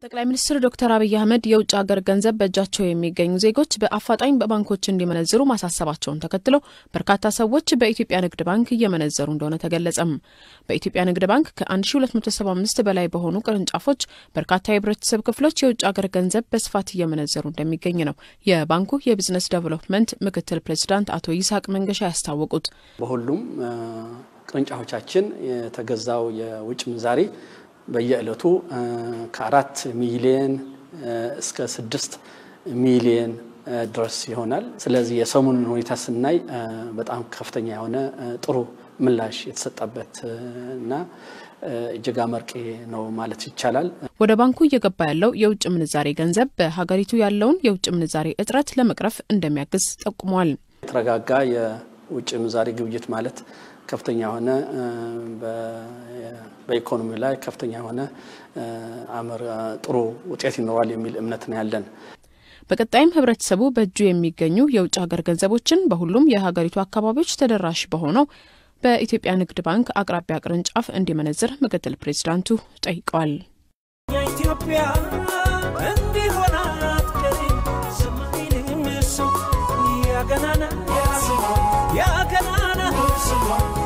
ጠቅላይ ሚኒስትር ዶክተር አብይ አህመድ የውጭ ሀገር ገንዘብ በእጃቸው የሚገኙ ዜጎች በአፋጣኝ በባንኮች እንዲመነዝሩ ማሳሰባቸውን ተከትሎ በርካታ ሰዎች በኢትዮጵያ ንግድ ባንክ እየመነዘሩ እንደሆነ ተገለጸም። በኢትዮጵያ ንግድ ባንክ ከ1275 በላይ በሆኑ ቅርንጫፎች በርካታ የህብረተሰብ ክፍሎች የውጭ ሀገር ገንዘብ በስፋት እየመነዘሩ እንደሚገኝ ነው የባንኩ የቢዝነስ ዴቨሎፕመንት ምክትል ፕሬዚዳንት አቶ ይስሐቅ መንገሻ ያስታወቁት። በሁሉም ቅርንጫፎቻችን የተገዛው የውጭ ምንዛሬ በየዕለቱ ከአራት ሚሊየን እስከ ስድስት ሚሊየን ድረስ ይሆናል። ስለዚህ የሰሞኑን ሁኔታ ስናይ በጣም ከፍተኛ የሆነ ጥሩ ምላሽ የተሰጠበት እና እጅግ አመርቂ ነው ማለት ይቻላል። ወደ ባንኩ እየገባ ያለው የውጭ ምንዛሬ ገንዘብ በሀገሪቱ ያለውን የውጭ ምንዛሬ እጥረት ለመቅረፍ እንደሚያግዝ ጠቁመዋል። የተረጋጋ የውጭ ምንዛሬ ግብይት ማለት ከፍተኛ የሆነ በኢኮኖሚ ላይ ከፍተኛ የሆነ አመር ጥሩ ውጤት ይኖራል የሚል እምነት ነው ያለን። በቀጣይም ህብረተሰቡ በእጁ የሚገኙ የውጭ ሀገር ገንዘቦችን በሁሉም የሀገሪቱ አካባቢዎች ተደራሽ በሆነው በኢትዮጵያ ንግድ ባንክ አቅራቢያ ቅርንጫፍ እንዲመነዝር ምክትል ፕሬዚዳንቱ ጠይቀዋል። ኢትዮጵያ እንዲሆናት ሰማይንም ያገናና ያገናና